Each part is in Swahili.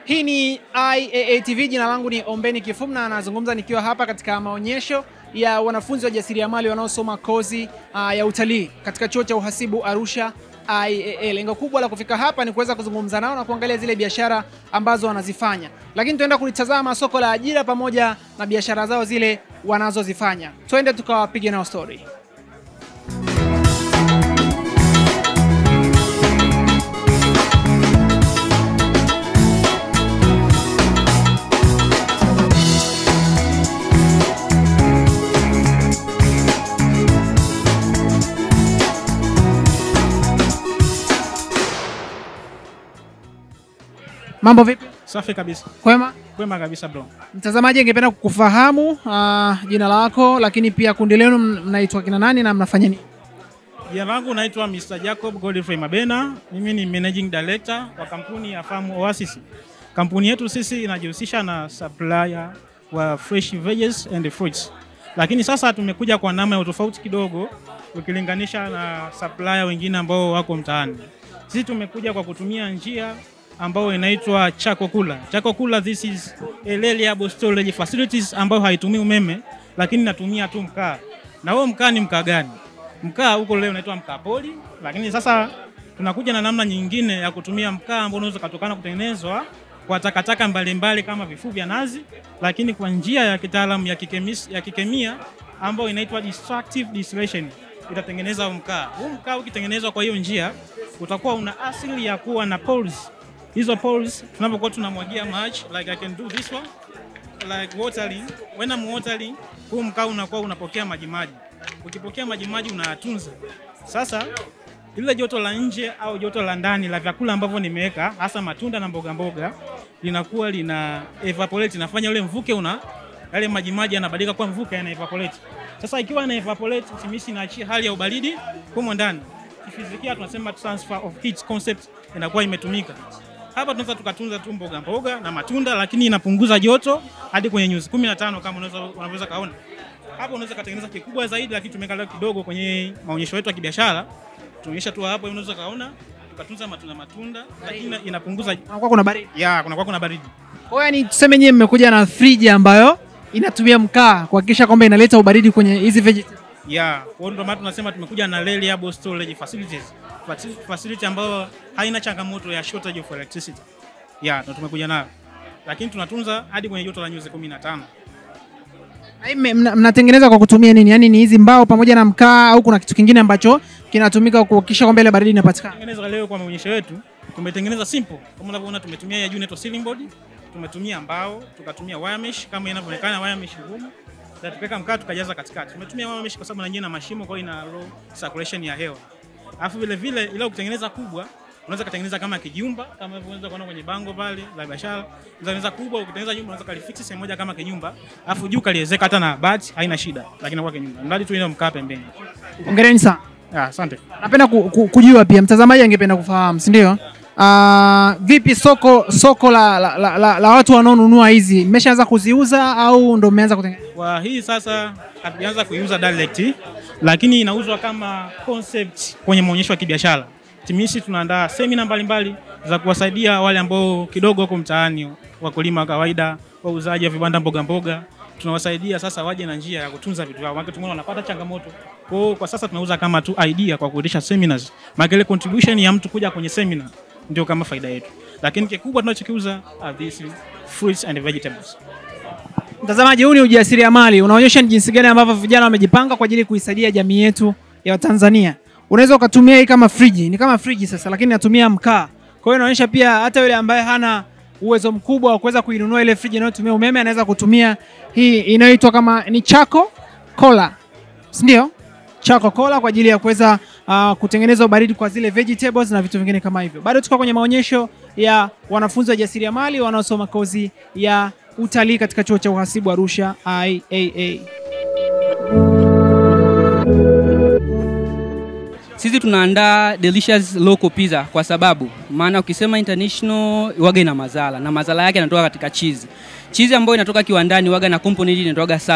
Hii ni IAA TV, jina langu ni Ombeni Kifum na nazungumza nikiwa hapa katika maonyesho ya wanafunzi wa jasiriamali wanaosoma kozi uh, ya utalii katika chuo cha uhasibu Arusha IAA. Lengo kubwa la kufika hapa ni kuweza kuzungumza nao na kuangalia zile biashara ambazo wanazifanya, lakini tuenda kulitazama soko la ajira pamoja na biashara zao zile wanazozifanya. Twende tukawapige nao story. Mambo vipi? Safi kabisa, Kwema? kwema kabisa bro. Mtazamaji angependa kukufahamu uh, jina lako, lakini pia kundi lenu mnaitwa kina nani na mnafanya nini? Jina langu naitwa Mr. Jacob Godfrey Mabena. Mimi ni managing director wa kampuni ya Farm Oasis. Kampuni yetu sisi inajihusisha na supplier wa fresh veggies and fruits, lakini sasa tumekuja kwa namna ya utofauti kidogo ukilinganisha na supplier wengine ambao wako mtaani. Sisi tumekuja kwa kutumia njia ambayo inaitwa Chako Kula. Chako Kula, this is a reliable storage facilities ambayo haitumii umeme, lakini inatumia tu mkaa. Na huo mkaa ni mkaa gani? Mkaa huko leo unaitwa mkaa poli, lakini sasa tunakuja na namna nyingine ya kutumia mkaa ambao unaweza kutokana kutengenezwa kwa takataka mbalimbali kama vifuu vya nazi, lakini kwa njia ya kitaalamu ya, kikemis, ya kikemia ambayo inaitwa destructive distillation itatengeneza huu mkaa. Huu mkaa ukitengenezwa kwa hiyo njia utakuwa una asili ya kuwa na pores. Hizo pores tunapokuwa tunamwagia maji like I can do this one like watering. When I'm watering, huu mkaa unakuwa unapokea maji maji. Ukipokea maji maji unayatunza. Sasa lile joto la nje au joto la ndani la vyakula ambavyo nimeweka hasa matunda na mboga mboga linakuwa lina evaporate, inafanya ule mvuke una yale maji maji yanabadilika kuwa mvuke, yana evaporate. Sasa ikiwa ina evaporate, simisi inaachia hali ya ubaridi humo ndani. Kifizikia tunasema transfer of heat concept inakuwa imetumika. Hapa tunaweza tukatunza tu mboga mboga na matunda, lakini inapunguza joto hadi kwenye nyuzi 15 kama unaweza unaweza kaona. Hapo unaweza katengeneza kikubwa zaidi, lakini tumeweka leo kidogo kwenye maonyesho yetu ya kibiashara. Tuonyesha tu hapo, unaweza kaona tukatunza matunda matunda, lakini inapunguza Kunakuwa kuna baridi. ya kuna kwa kuna baridi. Kwa hiyo yani tuseme nyewe mmekuja na friji ambayo inatumia mkaa kuhakikisha kwamba inaleta ubaridi kwenye hizi vegetables. ya kwa hiyo ndio maana tunasema tumekuja na reliable storage facilities Facil- facility ambayo haina changamoto ya shortage of electricity ya ndio tumekuja nayo lakini tunatunza hadi kwenye joto la nyuzi 15 Na hii mme- mna- Mnatengeneza kwa kutumia nini? Yaani ni hizi mbao pamoja na mkaa au kuna kitu kingine ambacho kinatumika kuhakikisha kwamba ile baridi inapatikana? tengeneza leo kwa maonyesho yetu tumetengeneza simple kama unavyoona tumetumia ya juu inaitwa ceiling board tumetumia mbao tukatumia wire mesh kama inavyoonekana wire mesh ngumu na tukaweka mkaa tukajaza katikati tumetumia wire mesh kwa sababu na yenyewe na mashimo kwa hiyo ina low circulation ya hewa alafu vile vile ile ukitengeneza kubwa unaweza kutengeneza kama kijumba kama unaweza kuona kwenye bango pale la biashara unaweza kubwa ukitengeneza jumba unaweza kalifix sehemu moja kama kijumba alafu juu kaliezeka hata na bati haina shida lakini inakuwa kijumba mradi tu ile mkaa pembeni Hongereni sana. ah asante Napenda ku, ku, kujua pia mtazamaji angependa kufahamu, si ndio? Uh, vipi soko soko la, la, la, la, la watu wanaonunua hizi mmeshaanza kuziuza au ndo mmeanza kutengeneza? Kwa hii sasa hatujaanza kuiuza direct, lakini inauzwa kama concept kwenye maonyesho ya kibiashara. Timisi tunaandaa semina mbalimbali za kuwasaidia wale ambao kidogo wako mtaani, wakulima wa kawaida, wauzaji wa vibanda mboga mboga. Tunawasaidia sasa waje na njia ya kutunza vitu vyao, maana tumeona wanapata changamoto. Kwa hiyo kwa sasa tunauza kama tu idea kwa kuendesha seminars, maana ile contribution ya mtu kuja kwenye seminar ndio kama faida yetu, lakini kikubwa tunachokiuza are these fruits and vegetables. Mtazamaji, huu ni ujasiriamali unaonyesha ni jinsi gani ambavyo vijana wamejipanga kwa ajili ya kuisaidia jamii yetu ya Tanzania. Unaweza ukatumia hii kama friji, ni kama friji sasa, lakini natumia mkaa. Kwa hiyo inaonyesha pia hata yule ambaye hana uwezo mkubwa wa kuweza kuinunua ile friji inayotumia umeme anaweza kutumia hii inayoitwa kama ni Chako Cola, si ndio? Chako Cola kwa ajili ya kuweza uh, kutengeneza ubaridi kwa zile vegetables na vitu vingine kama hivyo. Bado tuko kwenye maonyesho ya wanafunzi wa jasiriamali wanaosoma kozi ya utalii katika chuo cha uhasibu Arusha IAA. Sisi tunaandaa delicious local pizza kwa sababu maana ukisema international waga ina mazala na mazala yake yanatoka katika cheese. Cheese ambayo inatoka kiwandani waga na component inatoka sulfur.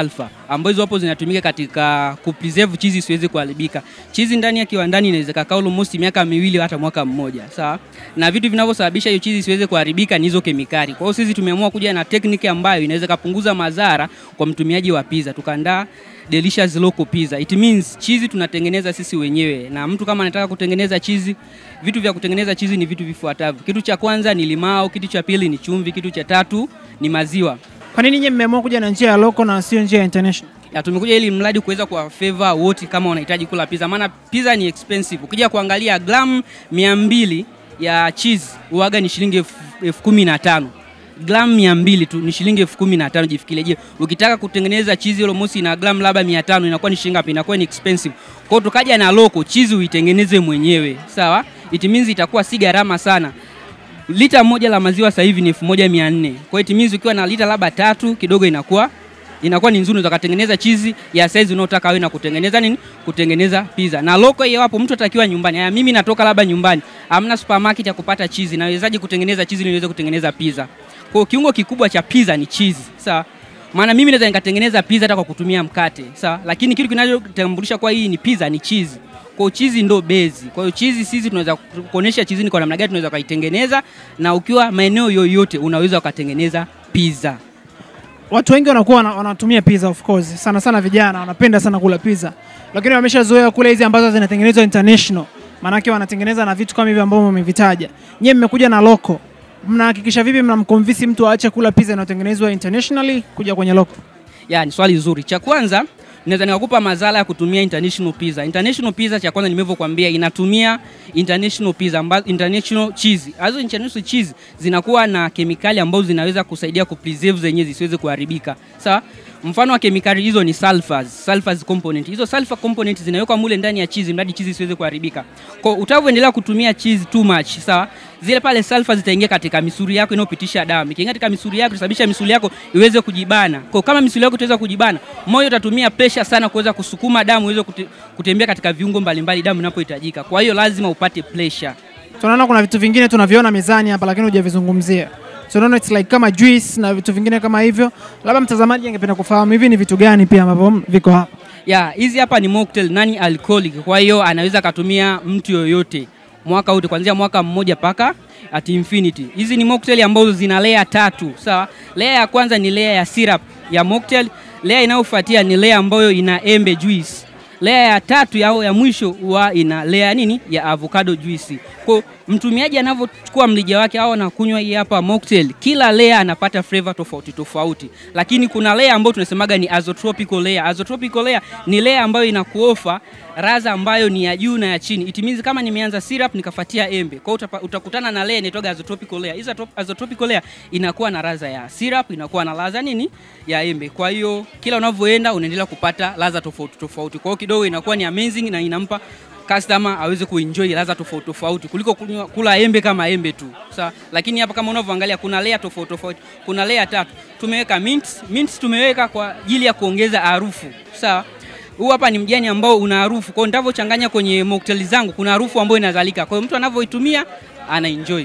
ambazo hapo zinatumika katika kupreserve cheese isiweze kuharibika. Cheese ndani ya kiwandani inaweza kukaa almost miaka miwili hata mwaka mmoja, sawa? Na vitu vinavyosababisha hiyo cheese isiweze kuharibika ni hizo kemikali. Kwa hiyo sisi tumeamua kuja na tekniki ambayo inaweza kupunguza madhara kwa mtumiaji wa pizza. Tukaandaa delicious local pizza. It means cheese tunatengeneza sisi wenyewe, na mtu kama anataka kutengeneza cheese, vitu vya kutengeneza cheese ni vitu vifuatavyo. Kitu cha kwanza ni limao, kitu cha pili ni chumvi, kitu cha tatu ni maziwa. Kwa nini nyinyi mmeamua kuja na njia ya local na sio njia ya international? Ya, tumekuja ili mradi kuweza kuwa favor wote kama wanahitaji kula pizza, maana pizza ni expensive. Ukija kuangalia gramu mia mbili ya cheese uwaga ni shilingi elfu elfu kumi na tano gramu mia mbili tu ni shilingi elfu kumi na tano jifikirie. Je, ukitaka kutengeneza cheese ile mosi na gramu labda mia tano inakuwa ni shilingi ngapi? Inakuwa ni expensive. Kwa hiyo tukaja na loko cheese uitengeneze mwenyewe, sawa? It means itakuwa si gharama sana. Lita moja la maziwa sasa hivi ni elfu moja mia nne. Kwa hiyo it means ukiwa na lita labda tatu kidogo inakuwa inakuwa ni nzuri, utakatengeneza chizi ya size unaotaka wewe na kutengeneza nini, kutengeneza pizza. Na loko hiyo hapo, mtu atakiwa nyumbani. Haya, mimi natoka labda nyumbani, hamna supermarket ya kupata chizi, nawezaje kutengeneza chizi ili niweze kutengeneza pizza? Kwa hiyo kiungo kikubwa cha pizza ni chizi, sawa? Maana mimi naweza nikatengeneza pizza hata kwa kutumia mkate, sawa? Lakini kitu kinachotambulisha kwa hii ni pizza ni chizi. Kwa hiyo chizi ndo bezi. Kwa hiyo chizi sisi tunaweza kuonesha chizi ni kwa namna gani tunaweza kuitengeneza, na ukiwa maeneo yoyote unaweza ukatengeneza pizza. Watu wengi wanakuwa wana- wanatumia pizza of course, sana sana vijana wanapenda sana kula pizza, lakini wameshazoea kula hizi ambazo zinatengenezwa international, maanake wanatengeneza na vitu kama hivi ambavyo mmevitaja. Nyie mmekuja na local, mnahakikisha vipi mnamconvince mtu aache kula pizza inayotengenezwa internationally kuja kwenye local? Ya, ni swali zuri. Cha kwanza naweza nikakupa madhara ya kutumia international pizza. International pizza cha kwanza nimevyokuambia inatumia international pizza ambazo international cheese. Hizo international cheese zinakuwa na kemikali ambazo zinaweza kusaidia kupreserve zenyewe zisiweze kuharibika. Sawa? Mfano wa kemikali hizo ni sulfurs, sulfurs component. Hizo sulfur component zinawekwa mule ndani ya cheese mradi cheese isiweze kuharibika. Kwa hiyo utavyoendelea kutumia cheese too much, sawa? Zile pale sulfur zitaingia katika misuli yako inayopitisha damu. Ikiingia katika misuli yako itasababisha misuli yako iweze kujibana. Kwa hiyo kama misuli yako itaweza kujibana, moyo utatumia pressure sana kuweza kusukuma damu iweze kute, kutembea katika viungo mbalimbali damu inapohitajika. Kwa hiyo lazima upate pressure. Tunaona kuna vitu vingine tunaviona mezani hapa, lakini hujavizungumzia. Tunaona it's like kama juice na vitu vingine kama hivyo. Labda mtazamaji angependa kufahamu hivi ni vitu gani pia ambavyo viko hapa. ya hizi hapa ni mocktail nani alcoholic kwa hiyo anaweza akatumia mtu yoyote mwaka wote kuanzia mwaka mmoja mpaka at infinity hizi ni mocktail ambazo zina layer tatu sawa layer ya kwanza ni layer ya syrup ya mocktail layer inayofuatia ni layer ambayo ina embe juice layer ya tatu ya, ya mwisho huwa ina layer nini ya avocado juice kwa mtumiaji anavyochukua mlija wake au anakunywa hii hapa mocktail kila layer anapata flavor tofauti tofauti lakini kuna layer ambayo tunasemaga ni azotropical layer azotropical layer ni layer ambayo inakuofa raza ambayo ni ya juu na ya chini it means kama nimeanza syrup nikafuatia embe kwa hiyo utapa- utakutana na layer inaitwa azotropical layer hizo atop- azotropical layer inakuwa na raza ya syrup inakuwa na ladha nini ya embe kwa hiyo kila unavyoenda unaendelea kupata ladha tofauti tofauti kwa hiyo kidogo inakuwa ni amazing na inampa customer aweze kuenjoy ladha tofauti tofauti kuliko kunywa, kula embe kama embe tu sawa lakini hapa kama unavyoangalia kuna layer tofauti tofauti kuna layer tatu tumeweka mint mint tumeweka kwa ajili ya kuongeza harufu sawa huu hapa ni mjani ambao una harufu kwa hiyo nitavyochanganya kwenye mocktail zangu kuna harufu ambayo inazalika kwa hiyo mtu anavyoitumia ana enjoy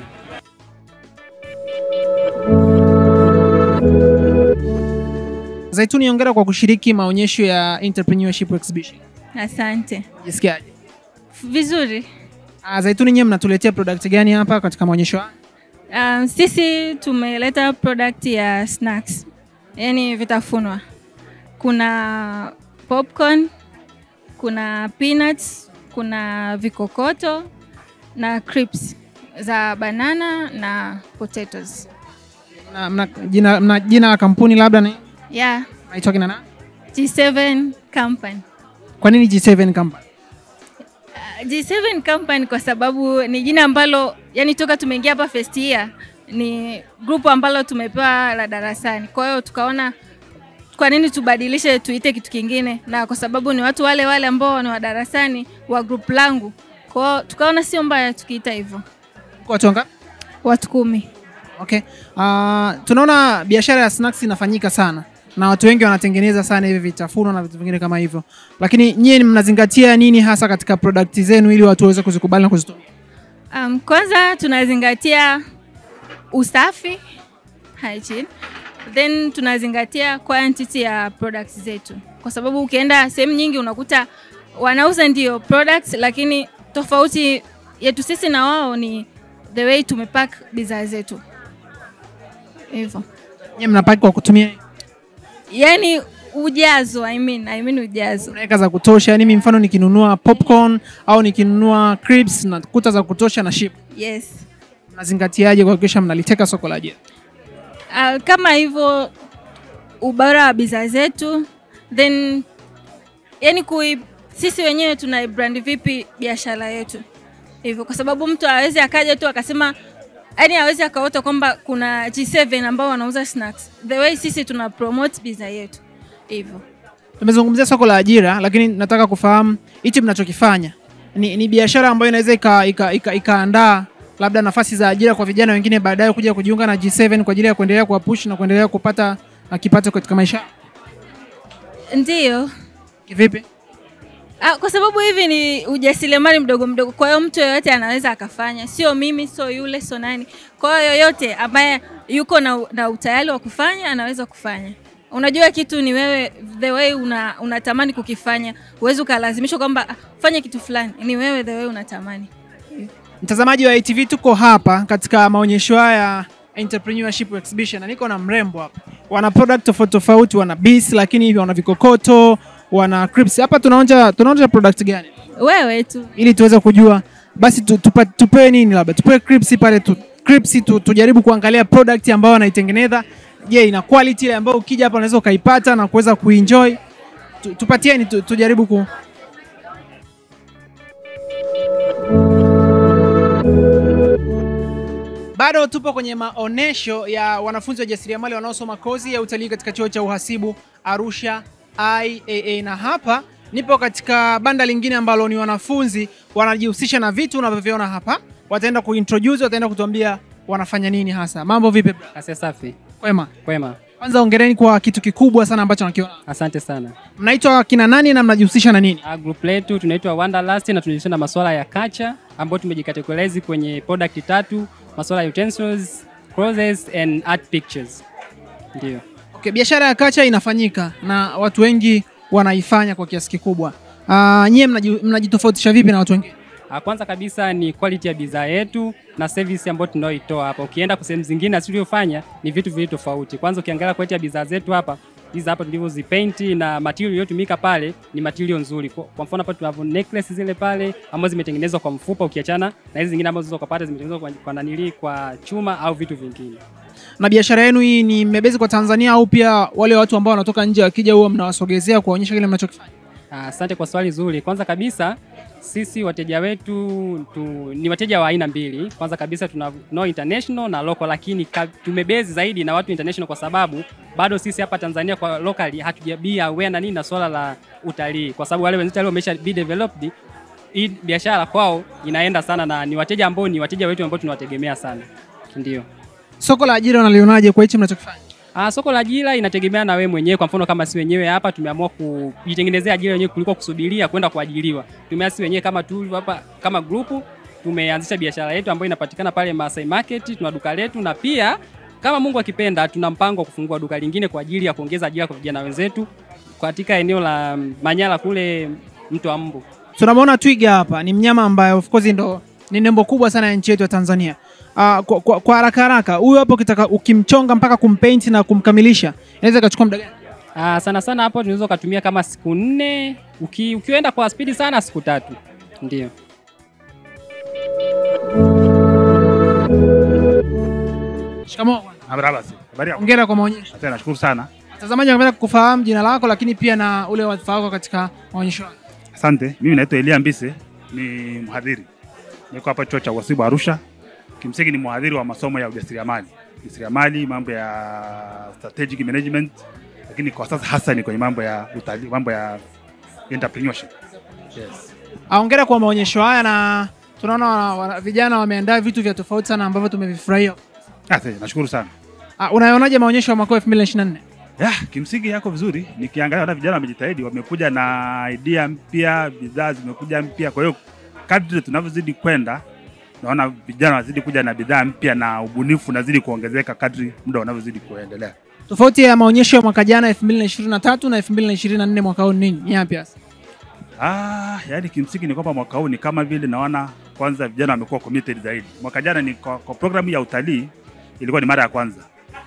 Zaituni, hongera kwa kushiriki maonyesho ya entrepreneurship exhibition. Asante. Jisikiaje? Vizuri. Ah, Zaituni, nyewe mnatuletea product gani hapa katika maonyesho haya? Um, sisi tumeleta product ya snacks, yaani vitafunwa. Kuna popcorn, kuna peanuts, kuna vikokoto na crisps za banana na potatoes. Na, mna, jina, mna jina la kampuni labda ni Yeah, naitwa kina nani? G7 Company. Kwa nini G7 company? Uh, G7 Company kwa sababu ni jina ambalo yani toka tumeingia hapa first year ni grupu ambalo tumepewa la darasani. Kwa hiyo tukaona kwa nini tubadilishe tuite kitu kingine, na kwa sababu ni watu wale wale ambao ni wa darasani wa grupu langu, kwa hiyo tukaona sio mbaya tukiita hivyo. Kwa watu wangapi? Watu kumi. Okay. Uh, tunaona biashara ya snacks inafanyika sana na watu wengi wanatengeneza sana hivi vitafuno na vitu vingine kama hivyo, lakini nyie ni mnazingatia nini hasa katika product zenu ili watu waweze kuzikubali na kuzitumia? Um, kwanza tunazingatia usafi hygiene. then tunazingatia quantity ya products zetu, kwa sababu ukienda sehemu nyingi unakuta wanauza ndio products, lakini tofauti yetu sisi na wao ni the way tumepack bidhaa zetu hivyo, Nyie mnapaki kwa kutumia yani ujazo I mean, I mean ujazo unaweka za kutosha, yani mimi mfano nikinunua popcorn au nikinunua crisps na kuta za kutosha na ship. yes. Mnazingatiaje kuhakikisha mnaliteka soko la ajira? Uh, kama hivyo ubora wa bidhaa zetu then yani kui, sisi wenyewe tuna brand vipi biashara yetu hivyo, kwa sababu mtu awezi akaja tu akasema yani awezi akaota kwamba kuna G7 ambao wanauza snacks, the way sisi tuna promote bidhaa yetu hivyo. Tumezungumzia soko la ajira, lakini nataka kufahamu hichi mnachokifanya ni, ni biashara ambayo inaweza ikaandaa ika, ika, ikaandaa labda nafasi za ajira kwa vijana wengine baadaye kuja kujiunga na G7 kwa ajili ya kuendelea kuwapush na kuendelea kupata uh, kipato katika maisha yao. Ndiyo. Kivipi? Ah, kwa sababu hivi ni ujasiriamali mdogo mdogo, kwa hiyo mtu yoyote anaweza akafanya, sio mimi, sio yule, sio nani. Kwa hiyo yoyote ambaye yuko na, na utayari wa kufanya anaweza kufanya. Unajua kitu ni wewe, the way una, unatamani kukifanya, huwezi ukalazimishwa kwamba ah, fanya kitu fulani, ni wewe the way unatamani. Mtazamaji wa ITV, tuko hapa katika maonyesho haya ya entrepreneurship exhibition na niko na mrembo hapa. Wana product tofauti tofauti, wana bees, lakini hivyo wana vikokoto, wana crisps. Hapa tunaonja tunaonja product gani Wewe tu ili tuweze kujua basi tu, tupa, tupewe nini labda tupewe crisps pale tu, crisps tu, tujaribu kuangalia product ambayo wanaitengeneza. Je, ina quality ile ambayo ukija hapa unaweza ukaipata na kuweza kuenjoy. Tu, tupatieni tu, tujaribu ku Bado tupo kwenye maonesho ya wanafunzi wa jasiriamali wanaosoma kozi ya utalii katika chuo cha uhasibu Arusha IAA, na hapa nipo katika banda lingine ambalo ni wanafunzi wanajihusisha na vitu unavyoviona hapa. Wataenda kuintroduce, wataenda kutuambia wanafanya nini hasa. Mambo vipi? bro? Asia safi. Kwema. Kwema. Kwanza ongereni kwa kitu kikubwa sana ambacho nakiona. Asante sana. Mnaitwa kina nani na mnajihusisha na nini? Ah, group letu tunaitwa Wanderlust na tunajihusisha na masuala ya culture ambayo tumejikategorize kwenye product tatu, masuala ya utensils, clothes and art pictures. Ndio. Okay, biashara ya kacha inafanyika na watu wengi wanaifanya kwa kiasi kikubwa. Uh, nyie mnaji- mnajitofautisha vipi na watu wengine? Ah, Kwanza kabisa ni quality ya bidhaa yetu na service ambayo tunaoitoa hapa. Ukienda kwa sehemu zingine asiliofanya ni vitu viwili tofauti. Kwanza ukiangalia quality ya bidhaa zetu hapa hizi hapa tulivyozipainti na material iliyotumika pale ni material nzuri. Kwa, kwa mfano hapa tunavyo necklace zile pale ambazo zimetengenezwa kwa mfupa ukiachana na hizi zingine ambazo unaweza kupata zimetengenezwa kwa, kwa nanili kwa chuma au vitu vingine. Na biashara yenu hii ni mmebezi kwa Tanzania au pia wale watu ambao wanatoka nje wakija huwa mnawasogezea kuwaonyesha kile mnachokifanya? Ah, Asante kwa swali zuri. Kwanza kabisa sisi wateja wetu tu, ni wateja wa aina mbili. Kwanza kabisa tuna no international na local, lakini ka- tumebezi zaidi na watu international kwa sababu bado sisi hapa Tanzania kwa locally hatujabia aware na nini na swala la utalii, kwa sababu wale wenzetu walio wamesha be developed hii biashara kwao inaenda sana, na ni wateja ambao ni wateja wetu ambao tunawategemea sana, ndio. Soko la ajira unalionaje kwa hichi mnachokifanya? Ah, soko la ajira inategemea na wewe mwenyewe. Kwa mfano kama si wenyewe hapa tumeamua kujitengenezea ajira wenyewe kuliko kusubiria kwenda kuajiriwa. Tumeamua si wenyewe kama tu hapa kama grupu tumeanzisha biashara yetu ambayo inapatikana pale Masai Market, tuna duka letu na pia kama Mungu akipenda tuna mpango wa kufungua duka lingine kwa ajili ya kuongeza ajira kwa vijana wenzetu katika eneo la Manyara kule Mto wa Mbu. Tunamwona twiga hapa, ni mnyama ambaye of course ndo ni nembo kubwa sana ya nchi yetu ya Tanzania. Uh, kwa, kwa, kwa haraka haraka huyu hapo ukitaka ukimchonga mpaka kumpaint na kumkamilisha inaweza ikachukua muda gani? Ah, sana sana hapo tunaweza ukatumia kama siku nne, uki, ukienda kwa spidi sana siku tatu. Ndio. Shikamoo bwana. Marhaba. Habari yako? Hongera kwa maonyesho. Asante, nashukuru sana. Watazamaji wanapenda kufahamu jina lako, lakini pia na ule wadhifa wako katika maonyesho haya. Asante. Mimi naitwa Elia Mbise, ni mhadhiri. Niko hapa chuo cha uhasibu Arusha. Kimsingi ni mhadhiri wa masomo ya ujasiriamali, ujasiriamali, mambo ya strategic management, lakini kwa sasa hasa ni kwenye mambo ya utalii, mambo ya entrepreneurship. Yes. Ah, Hongera kwa maonyesho haya na tunaona wana- wana- vijana wameandaa vitu vya tofauti sana ambavyo tumevifurahia. Asante, nashukuru sana. Ah, unaonaje maonyesho ya mwaka 2024? Ya, kimsingi yako vizuri. Nikiangalia hata vijana wamejitahidi, wamekuja na idea mpya, bidhaa zimekuja mpya. Kwa hiyo kadri tunavyozidi kwenda naona vijana wanazidi kuja na bidhaa mpya na ubunifu unazidi kuongezeka kadri muda unavyozidi kuendelea. Tofauti ya maonyesho ya mwaka jana 2023 na 2024 mwaka huu ni nini? Ni yapi hasa? Ah, yani kimsingi ni kwamba mwaka huu ni kama vile naona kwanza vijana wamekuwa committed zaidi. Mwaka jana ni kwa, kwa programu ya utalii ilikuwa ni mara ya kwanza,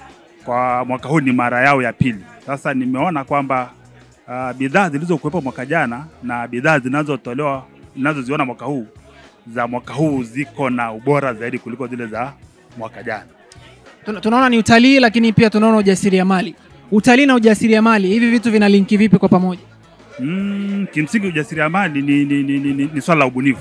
kwa mwaka huu ni mara yao ya pili. Sasa nimeona kwamba uh, bidhaa zilizokuwepo mwaka jana na bidhaa zinazotolewa ninazoziona mwaka huu za mwaka huu ziko na ubora zaidi kuliko zile za mwaka jana. Tuna- Tunaona ni utalii lakini pia tunaona ujasiriamali. Utalii na ujasiriamali, hivi vitu vina linki vipi kwa pamoja? Mm, kimsingi ujasiriamali ni, ni, ni, ni, ni, ni swala la ubunifu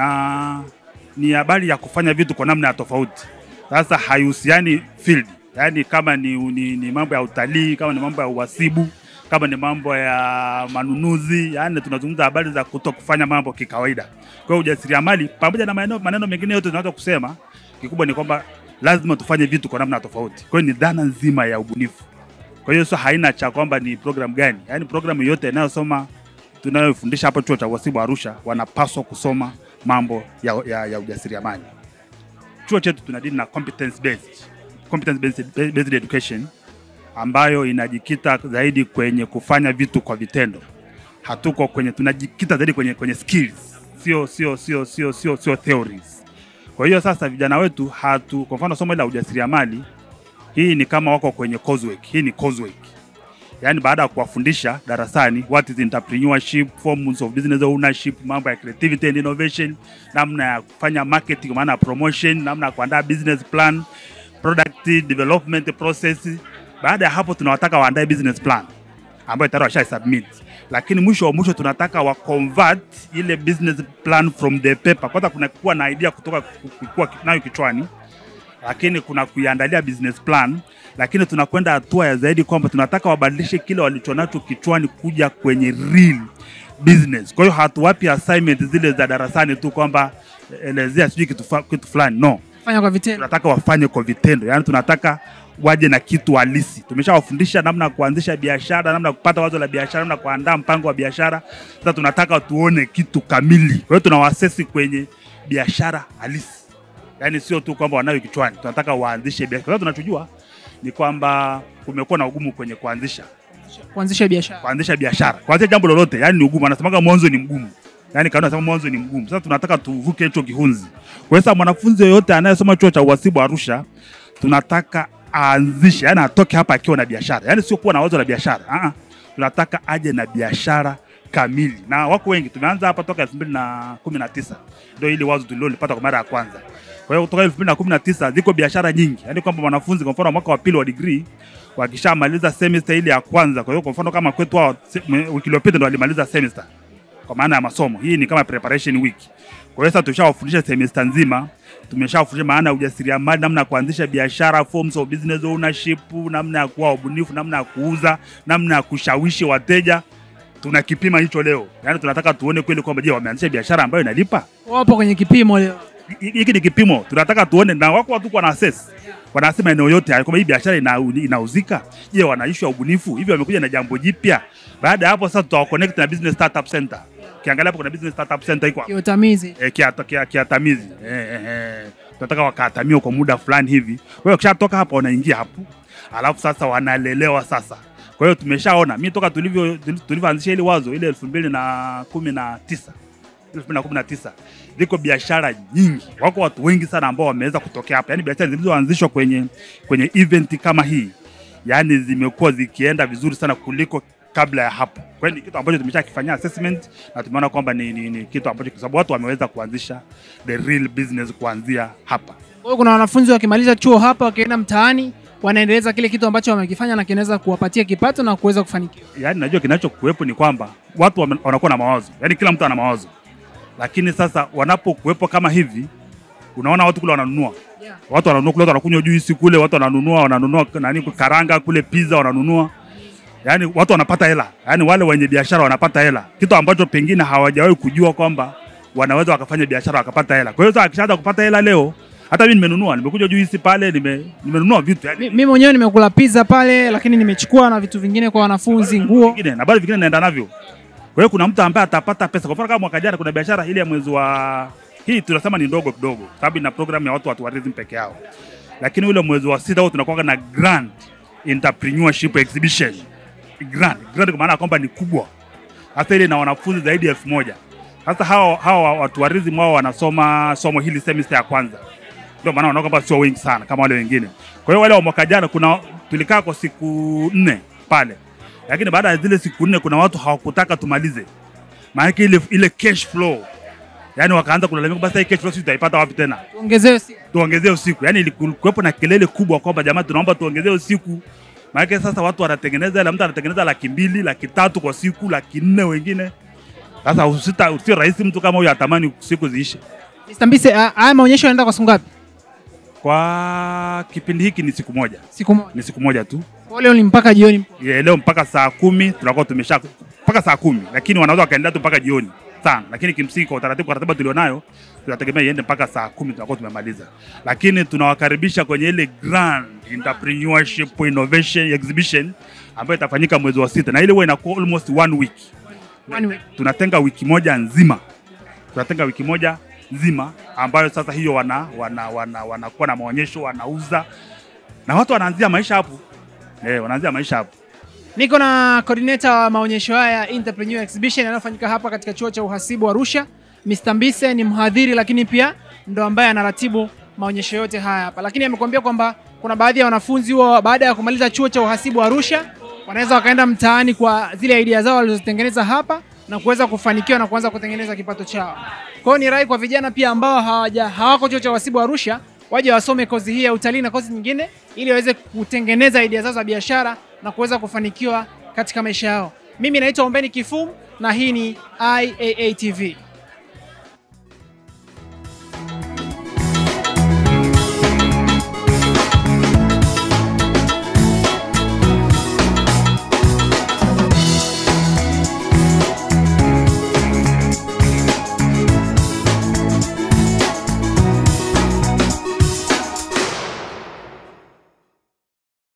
na ni habari ya kufanya vitu kwa namna ya tofauti. Sasa haihusiani field, yaani kama ni, ni, ni mambo ya utalii, kama ni mambo ya uhasibu, kama ni mambo ya manunuzi, yaani tunazungumza habari za kuto kufanya mambo kikawaida. Kwa hiyo ujasiriamali pamoja na maneno, maneno mengine yote tunaweza kusema, kikubwa ni kwamba lazima tufanye vitu kwa namna tofauti. Kwa hiyo ni dhana nzima ya ubunifu. Kwa hiyo sio haina cha kwamba ni program gani, yaani programu yote inayosoma tunayofundisha hapa chuo cha uhasibu Arusha wanapaswa kusoma mambo ya, ya, ya ujasiriamali. Chuo chetu tunadili na competence based, competence based, based education ambayo inajikita zaidi kwenye kufanya vitu kwa vitendo. Hatuko kwenye, tunajikita zaidi kwenye, kwenye skills, sio sio sio sio sio sio theories. Kwa hiyo sasa vijana wetu hatu, kwa mfano somo la ujasiriamali hii ni kama wako kwenye coursework. Hii ni coursework. Yaani baada ya kuwafundisha darasani what is entrepreneurship, forms of business ownership, mambo ya creativity and innovation, namna ya kufanya marketing, maana ya promotion, namna ya kuandaa business plan, product development process. Baada ya hapo tunawataka waandae business plan ambayo tayari washa submit, lakini mwisho wa mwisho tunataka wa convert ile business plan from the paper. Kwanza kuna kuwa na idea kutoka kuwa nayo kichwani lakini kuna kuiandalia business plan, lakini tunakwenda hatua ya zaidi kwamba tunataka wabadilishe kile walichonacho kichwani kuja kwenye real business. Kwa hiyo hatuwapi assignment zile za darasani tu kwamba elezea sijui kitu, fa- kitu fulani no, Fanya kwa vitendo. tunataka wafanye kwa vitendo, yaani tunataka waje na kitu halisi. Tumeshawafundisha namna ya kuanzisha biashara, namna ya kupata wazo la biashara, namna ya kuandaa mpango wa biashara. Sasa tunataka tuone kitu kamili. Kwa hiyo tunawasesi kwenye biashara halisi, yaani sio tu kwamba wanayo kichwani, tunataka waanzishe biashara. Kwa sababu tunachojua ni kwamba kumekuwa na ugumu kwenye kuanzisha Kuanzisha biashara. kuanzisha biashara, kuanzisha jambo lolote, yani ni ugumu. Anasemaga mwanzo ni mgumu, yani kanuni anasema mwanzo ni mgumu. Sasa tunataka tuvuke hicho kihunzi. Kwa hiyo sasa mwanafunzi yoyote anayesoma chuo cha uhasibu Arusha, tunataka aanzishe, yani atoke hapa akiwa na biashara, yani sio kuwa na wazo la biashara. Ah, tunataka aje na biashara kamili, na wako wengi. Tumeanza hapa toka elfu mbili na kumi na tisa ndio ili wazo tulilolipata kwa mara ya kwanza. Kwa hiyo kutoka elfu mbili na kumi na tisa ziko biashara nyingi, yani kwamba mwanafunzi kwa mfano mwaka wa pili wa degree wakishamaliza semester ile ya kwanza. Kwa hiyo kwa mfano kama kwetu hao se- mwe- wiki iliyopita ndo walimaliza semester kwa maana ya masomo. Hii ni kama preparation week. Kwa hiyo sasa tushawafundisha semester nzima, tumeshawafundisha maana ya ujasiriamali, namna ya kuanzisha biashara, forms of business ownership, namna ya kuwa wabunifu, namna ya kuuza, namna ya kushawishi wateja. Tunakipima hicho leo, yaani tunataka tuone kweli kwamba je, wameanzisha biashara ambayo inalipa Wapo kwenye kipimo leo. Hi- hiki ni kipimo tunataka tuone, na wako watu wana assess, wanasema eneo yote haya kwamba hii biashara ina, inauzika. Je, wana issue ya ubunifu hivi, wamekuja na jambo jipya. Baada ya hapo sasa tutawa connect na business startup center. Ukiangalia hapo kuna business startup center iko hapo Kiutamizi. eh, kiata- kia- kiatamizi eh, eh, eh. tunataka wakaatamia kwa muda fulani hivi. Kwa hiyo ukishatoka hapo wanaingia hapo, alafu sasa wanalelewa sasa. Kwa hiyo tumeshaona mi toka tulivyo tulivyoanzisha ile wazo ile elfu mbili na kumi na tisa elfu mbili na kumi na tisa ziko biashara nyingi, wako watu wengi sana ambao wameweza kutokea hapa, yaani biashara zilizoanzishwa kwenye kwenye event kama hii, yaani zimekuwa zikienda vizuri sana kuliko kabla ya hapo. Kwa hiyo ni kitu ambacho tumeshakifanyia assessment na tumeona kwamba ni, ni, ni kitu ambacho kwa sababu watu wameweza kuanzisha the real business kuanzia hapa. Kwa hiyo kuna wanafunzi wakimaliza chuo hapa wakienda mtaani wanaendeleza kile kitu ambacho wamekifanya na kinaweza kuwapatia kipato na kuweza kufanikiwa. Yaani najua kinachokuwepo ni kwamba watu wame- wanakuwa na mawazo, yaani kila mtu ana mawazo, lakini sasa wanapokuwepo kama hivi, unaona watu kule wananunua Yeah. watu wananunua kule, watu wanakunywa juisi kule, watu wananunua wananunua nani karanga kule, pizza wananunua, yaani watu wanapata hela, yaani wale wenye biashara wanapata hela, kitu ambacho pengine hawajawahi kujua kwamba wanaweza wakafanya biashara wakapata hela. Kwa hiyo sasa akishaanza kupata hela leo, hata mimi nimenunua, nimekuja juisi pale, nime nimenunua vitu yani Mi- Mimi mwenyewe nimekula pizza pale, lakini nimechukua na vitu vingine kwa wanafunzi, nguo. vingine na bado vingine naenda navyo. Kwa hiyo kuna mtu ambaye atapata pesa. Kwa mfano kama mwaka jana kuna biashara ile ya mwezi wa Hii tunasema ni ndogo kidogo, sababu ina program ya watu wa tourism peke yao, lakini ule mwezi wa sita huo tunakuwa na grand entrepreneurship exhibition grand grand, kwa maana ya kwamba ni kubwa hasa ile na wanafunzi zaidi ya elfu moja. Sasa hawa hawa wa tourism wao wanasoma somo hili semester ya kwanza, ndio maana wanaona kwamba sio wengi sana kama wale wengine. Kwa hiyo wale wa mwaka jana kuna tulikaa kwa siku nne pale, lakini baada ya zile siku nne kuna watu hawakutaka tumalize, maana ile ile cash flow yani wakaanza kulalamika, basi hii cash flow sisi tutaipata wapi tena? Tuongezewe si tuongezee usiku. Yani ilikuwepo na kelele kubwa kwamba jamani, tunaomba tuongezee usiku. Maana sasa watu wanatengeneza, ila mtu anatengeneza laki mbili, laki tatu kwa siku, laki nne wengine. Sasa usita, sio rahisi mtu kama huyo atamani siku ziishe. Mr. Mbise, ah, haya maonyesho yanaenda kwa siku ngapi? Kwa kipindi hiki ni siku moja, Siku moja. ni siku moja tu. Kwa leo ni mpaka jioni. Ya, leo mpaka saa kumi tunakuwa tumesha mpaka saa kumi, lakini wanaweza wakaendelea tu mpaka jioni sana, lakini kimsingi kwa utaratibu, kwa ratiba tulionayo tunategemea iende mpaka saa kumi tunakuwa tumemaliza, lakini tunawakaribisha kwenye ile grand entrepreneurship innovation exhibition ambayo itafanyika mwezi wa sita, na ile huwa inakuwa almost one week. One week. Tunatenga wiki moja nzima, tunatenga wiki moja nzima ambayo sasa hiyo wana wana wana wanakuwa na maonyesho, wanauza na watu wanaanzia maisha hapo eh, wanaanzia maisha hapo. Niko na coordinator wa maonyesho haya Entrepreneur Exhibition yanayofanyika hapa katika chuo cha uhasibu Arusha. Mr. Mbise ni mhadhiri lakini pia ndo ambaye anaratibu maonyesho yote haya hapa, lakini amekuambia kwamba kuna baadhi ya wanafunzi huwa baada ya kumaliza chuo cha uhasibu Arusha wanaweza wakaenda mtaani kwa zile idea zao walizozitengeneza hapa na kuweza kufanikiwa na kuanza kutengeneza kipato chao. Kwa hiyo ni rai kwa vijana pia ambao hawaja hawako chuo cha uhasibu Arusha waje wasome kozi hii ya utalii na kozi nyingine ili waweze kutengeneza idea zao za biashara na kuweza kufanikiwa katika maisha yao. Mimi naitwa Ombeni Kifum na hii ni IAA TV.